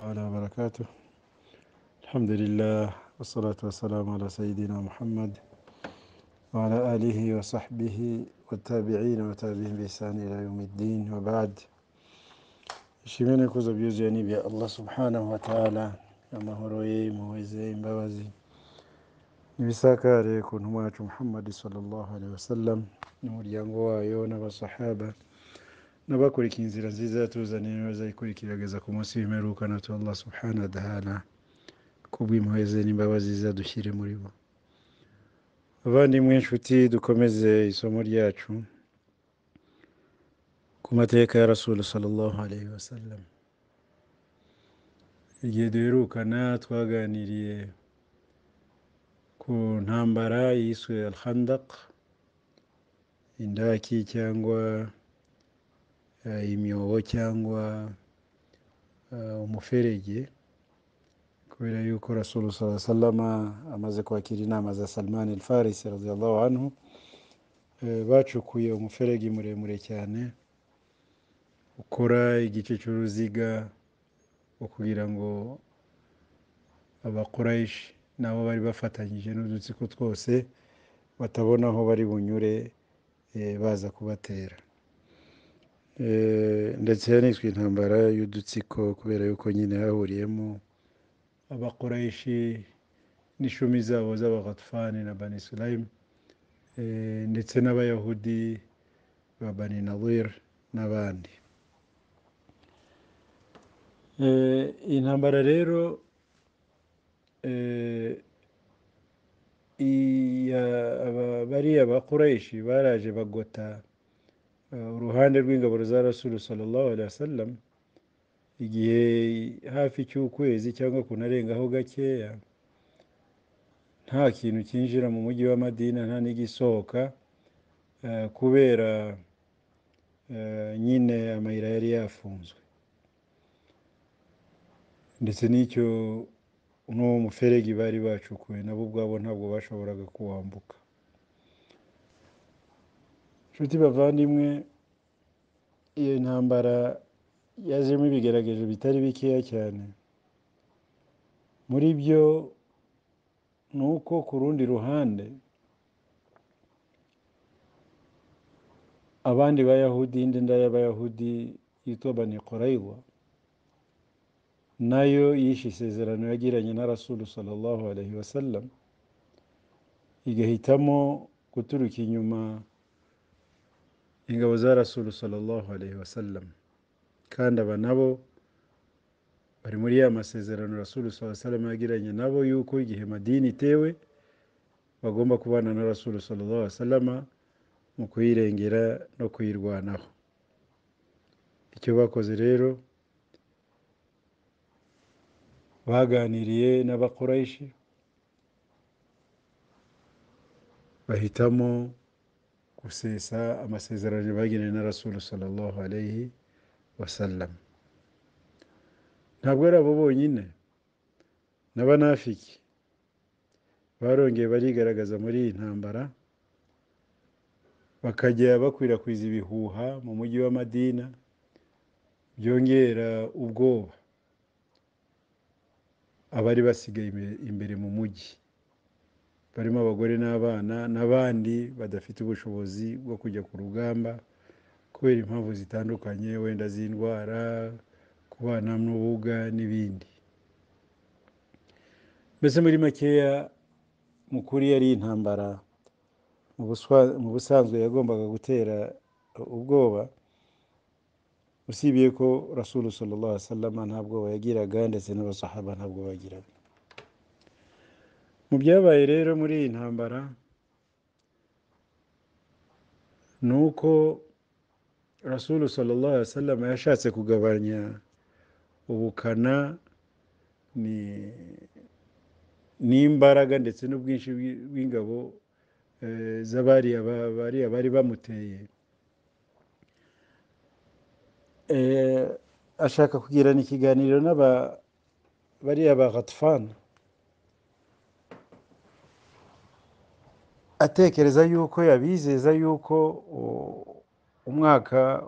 تعالى وبركاته الحمد لله والصلاة والسلام على سيدنا محمد وعلى آله وصحبه والتابعين وتابعين بإحسان إلى يوم الدين وبعد nshimire ko byuzuye n'ibya allah subhanahu wa ta'ala amahoro ye impuhwe ze imbabazi n'ibisakare ku ntumwa yacu muhammad sallallahu alaihi wasallam n'umuryango wayo n'abasahaba n'abakurikiye inzira nziza yatuzaniye bazayikurikirageza ku munsi w'imperuka na tu allah subhanahu wa ta'ala kubw'impuhwe ze n'imbabazi ze adushyire muri bo abavandimwe inshuti dukomeze isomo ryacu ku mateka ya rasulu sallallahu alaihi wasallam igihe duherukana twaganiriye ku ntambara yiswe alhandak indaki cyangwa eh, imyobo cyangwa eh, umuferege kubera yuko rasulu saa sallama amaze kwakira inama za salman alfarisi radiallahu anhu eh, bacukuye umuferege muremure cyane ukora igice cy'uruziga ukugira ngo abakorayishi nabo bari bafatanyije n'udutsiko twose batabona aho bari bunyure eh, baza kubatera Eh, ndetse yaniswe intambara y'udutsiko kubera yuko nyine hahuriyemo abakorayishi n'ishumi zabo z'abagatufani na bani sulayimu eh, ndetse n'abayahudi ba bani nawir n'abandi Eh, intambara rero eh, iya- aba- bariya bakoreshi baraje bagota eh, uruhande rw'ingabo za rasulu sallallahu alaihi wasallam igihe hafi cy'ukwezi cyangwa kunarengaho gakeya nta kintu cyinjira mu mujyi wa madina nta n'igisohoka eh, kubera eh, nyine amayira yari yafunzwe ndetse n'icyo n'uwo muferege bari bacukuye nabo ubwabo ntabwo bashoboraga kuwambuka inshuti bavandimwe iyo ntambara yazemo ibigeragezo bitari bikeya cyane muri byo ni uko ku rundi ruhande abandi bayahudi indi nda y'abayahudi yitwa bani koraywa nayo yishe isezerano yagiranye na rasulu sallallahu alaihi wasallam igahitamo guturuka inyuma ingabo za rasulu sallallahu alaihi wasallam kandi aba nabo bari muri ya masezerano rasulu sallallahu alaihi wasallam yagiranye nabo yuko igihe madini itewe bagomba kubana na rasulu sallallahu alaihi wasallam mu kuyirengera no kuyirwanaho icyo bakoze rero baganiriye n'abakorayishi bahitamo gusesa amasezerano bagiranye na rasulu sallallahu alaihi wasallam ntabwo ari abo bonyine n'abanafiki barongeye barigaragaza muri iyi ntambara bakajya bakwirakwiza ibihuha mu mujyi wa madina byongera ubwoba abari basigaye imbe- imbere mu mujyi barimo abagore n'abana n'abandi badafite ubushobozi bwo kujya ku rugamba kubera impamvu zitandukanye wenda z'indwara kubana n'ubuga n'ibindi mbese muri makeya mu kuri yari intambara mu buswa- mu busanzwe yagombaga gutera ubwoba usibye ko rasulu sallallahu alaihi wasallam nta bwoba yagiraga ndetse n'abasahaba nta bwoba bagiraga mu byabaye rero muri iyi ntambara ni uko rasulu sallallahu alaihi wasallam yashatse kugabanya ubukana ni- n'imbaraga ndetse n'ubwinshi bw'i- bw'ingabo eh, z'abariya ba- bariya bari bamuteye Eh, ashaka kugirana ikiganiro n'aba bariya ba ghatfana atekereza yuko yabizeza yuko u- umwaka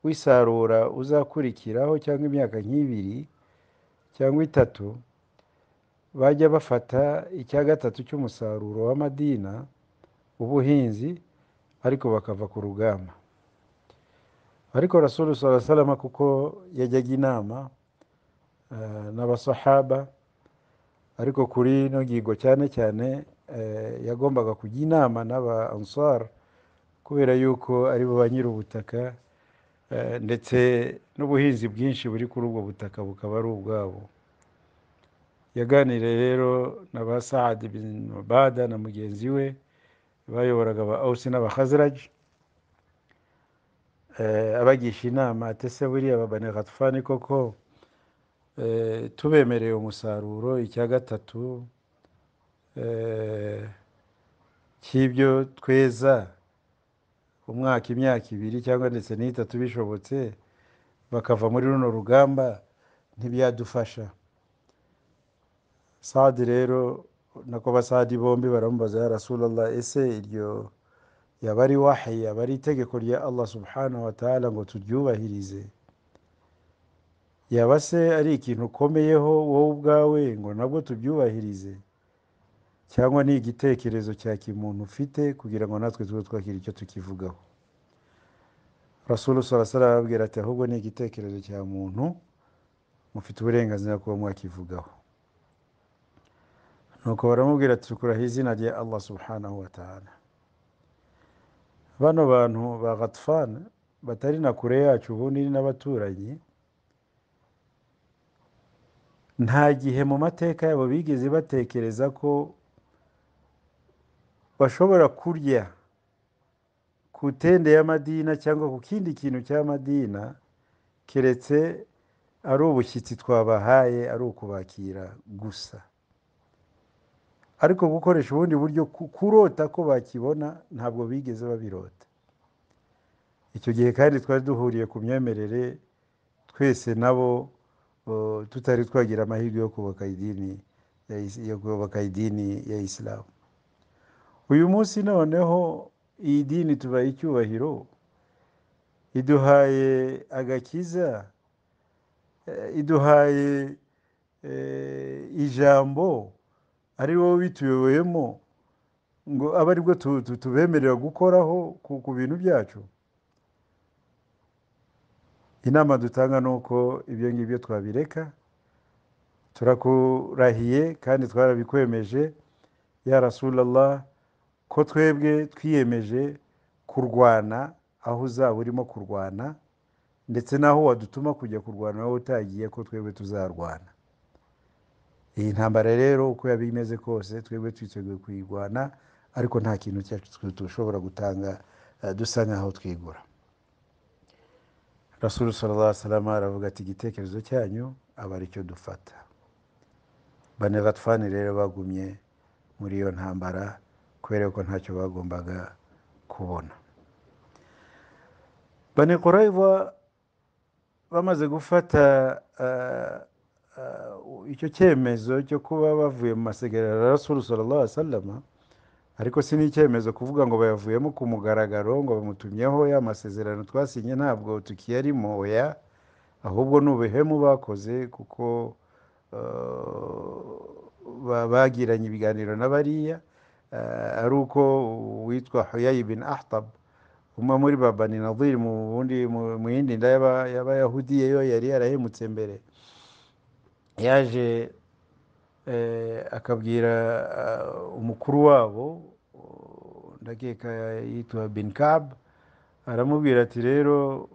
w'isarura uzakurikiraho cyangwa imyaka nk'ibiri cyangwa itatu bajya bafata icya gatatu cy'umusaruro w'amadina w'ubuhinzi ariko bakava ku rugamba ariko rasulu sala salama kuko yajyaga inama eh, n'abasahaba ariko kuri ino ngingo cyane cyane eh, yagombaga kujya inama n'aba ansar kubera yuko ari bo ba nyiri ubutaka eh, ndetse n'ubuhinzi bwinshi buri kuri ubwo butaka bukaba ari ubwabo yaganiriye rero na ba saadi bin mubada na mugenzi we bayoboraga aba awusi n'abahaziraji abagisha inama ati se buriya babane gatufani koko eh, tubemereye umusaruro icya gatatu eh, cy'ibyo tweza umwaka imyaka ibiri cyangwa ndetse n'itatu bishobotse bakava muri runo rugamba ntibyadufasha sadi rero nako basadi bombi baramubaza ya rasulallah ese iryo yaba ari wahayi yaba ari itegeko rya allah subhanahu wa ta'ala ngo turyubahirize yaba se ari ikintu ukomeyeho wowe ubwawe ngo nabwo tubyubahirize cyangwa ni igitekerezo cya kimuntu ufite kugira ngo natwe tube twagira icyo tukivugaho rasulu sarasara arababwira ati ahubwo ni igitekerezo cya muntu mufite uburenganzira kuba mwakivugaho nuko baramubwira ati tukuraho izina rya allah subhanahu wa ta'ala bano bantu ba gatfan batari na kure yacu ubundi ni n'abaturanyi nta gihe mu mateka yabo bigeze batekereza ko bashobora kurya ku tende y'amadina cyangwa ku kindi kintu cy'amadina keretse ari ubushyitsi twabahaye ari ukubakira gusa ariko gukoresha ubundi buryo ku- kurota ko bakibona ntabwo bigeze babirota icyo gihe kandi twari duhuriye ku myemerere twese nabo eh, tutari twagira amahirwe yo kubaka idini ya Is- yo kubaka idini ya isilamu uyu munsi noneho iyi dini tubaye icyubahiro iduhaye agakiza eh, iduhaye eh, ijambo ari wowe bituyoboyemo ngo abe aribwo tu- tu- tubemerera gukoraho ku ku bintu byacu inama dutanga ni uko ibyo ngibyo twabireka turakurahiye kandi twarabikwemeje ya rasulallah ko twebwe twiyemeje kurwana aho uzaba urimo kurwana ndetse n'aho wadutuma kujya kurwana wowe utagiye ko twebwe tuzarwana iyi ntambara rero uko yaba imeze kose twebwe twiteguye kuyirwana ariko nta kintu cyacu twe dushobora gutanga eh, dusa nk'aho twigura rasulu sallallahu alaihi wasallam aravuga ati igitekerezo cyanyu aba aricyo dufata bane gatfani rero bagumye muri iyo ntambara kubera ko ntacyo bagombaga kubona bane kurayva bamaze gufata eh, eh, icyo cyemezo cyo kuba bavuye mu masegerano ya rasulu sallallahu alaihi wasallam ariko si n'icyemezo kuvuga ngo bayavuyemo ku mugaragaro ngo bamutumyeho ya masezerano twasinye ntabwo tukiyarimo oya ahubwo ni ubuhemu bakoze kuko eh, ba- bagiranye ibiganiro na bariya eh, ari uko uwitwa huyayi bin ahtab umwe muri babani nadir mu bundi mu- mu yindi nda y'aba- y'abayahudi yo yari yarahemutse mbere yaje eh, akabwira eh, umukuru wabo oh, ndakeka yitwa bin kab aramubwira ati rero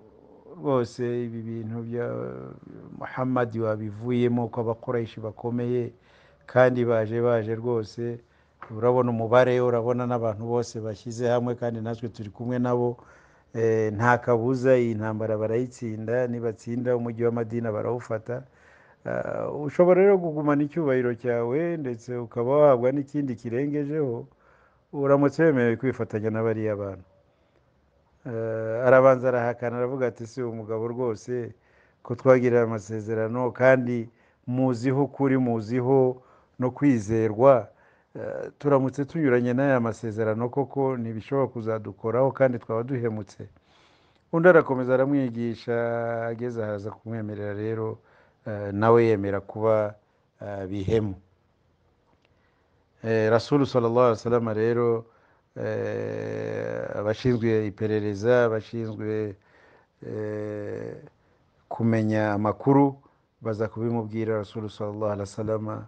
rwose ibi bintu bya muhammadi wabivuyemo ko abakoresha bakomeye kandi baje baje rwose urabona umubare urabona n'abantu bose bashyize hamwe kandi natwe turi kumwe nabo Eh, nta kabuza iyi ntambara barayitsinda nibatsinda umujyi wa madina barawufata Ah, ushobora rero kugumana icyubahiro cyawe ndetse ukaba wabwa n'ikindi kirengejeho uramutse wemerewe kwifatanya na bariya bantu Eh, arabanza arahakana aravuga ati si umugabo rwose ko twagirira amasezerano kandi muziho ukuri muziho no kwizerwa Eh, turamutse tunyuranye n'aya masezerano koko ntibishobora kuzadukoraho kandi twaba duhemutse undi arakomeza aramwigisha ageze ahaza kumwemerera rero eh, nawe yemera kuba eh, bihemu Eh, rasulu sallallahu alaihi wasallam rero eh, abashinzwe iperereza abashinzwe eh, kumenya amakuru baza kubimubwira rasulu sallallahu alaihi wasallam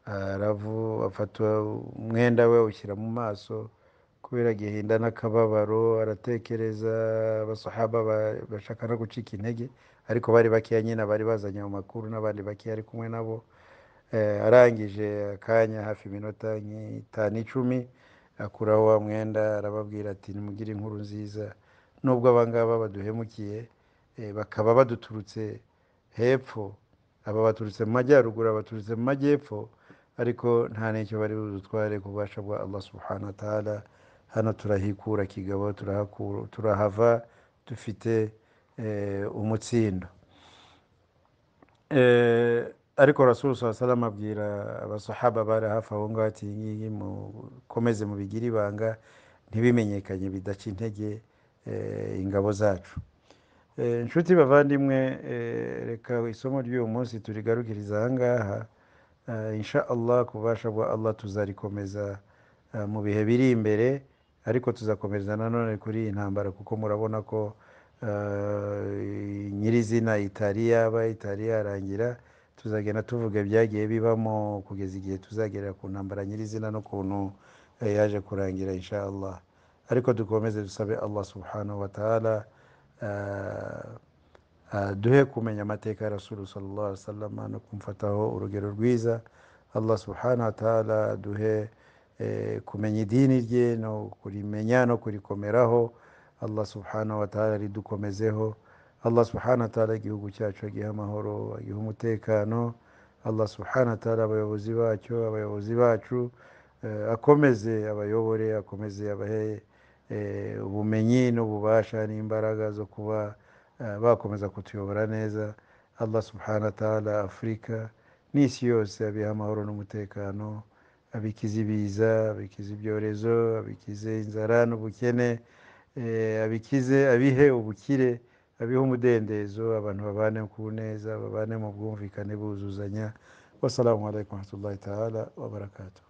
aravu afata umwenda we awushyira mu maso kubera agahinda n'akababaro aratekereza abasahaba ba- bashaka no gucika intege ariko bari bakeya nyine bari bazanye ayo makuru n'abandi bakeya ari kumwe nabo Eh, arangije akanya hafi iminota nk'itanu icumi akuraho wa mwenda arababwira ati nimugire inkuru nziza nubwo abangaba baduhemukiye eh, bakaba baduturutse hepfo aba baturutse mu majyaruguru aba baturutse mu majyepfo ariko nta n'icyo bari budutware ku bubasha bwa allah subhanahu wa ta'ala hano turahikura kigabo turahakura turahava dufite eh, umutsindo Eh, ariko rasulu saa salama abwira abasahaba bari hafi aho ngaho ati "Iyi ngiyi mukomeze mubigire ibanga ntibimenyekanye bidaca intege eh, ingabo zacu Eh, inshuti bavandimwe eh, reka isomo ry'uyu munsi turigarukiriza aha ngaha Eh, insha allah ku bubasha bwa allah tuzarikomeza eh, mu bihe biri imbere ariko tuzakomereza nanone kuri iyi ntambara kuko murabona ko eh, nyirizina itari yaba itari yarangira tuzagenda tuvuga ibyagiye bibamo kugeza igihe tuzagerera ku ntambara nyirizina n'ukuntu eh, yaje kurangira insha allah ariko dukomeze dusabe allah subhanahu wa ta'ala eh, Ah, duhe kumenya amateka ya rasulu sallallahu alaihi wasallam no kumfataho urugero rwiza allah subhanahu wa ta'ala duhe eh, kumenya idini rye no kurimenya no kurikomeraho allah subhanahu wa ta'ala ridukomezeho allah subhanahu wa ta'ala igihugu cyacu agihe amahoro agihe umutekano allah subhanahu wa ta'ala abayobozi bacyo abayobozi bacu eh, akomeze abayobore akomeze abahe eh, ubumenyi n'ububasha n'imbaraga zo kuba eh, bakomeza kutuyobora neza allah subhanahu wa ta'ala afurika n'isi yose abiha amahoro n'umutekano abikize ibiza abikize ibyorezo abikize inzara n'ubukene eh, abikize abihe ubukire abihe umudendezo abantu babane ku neza babane mu bwumvikane buzuzanya wassalamu alaikum warahmatullahi ta'ala wabarakatuh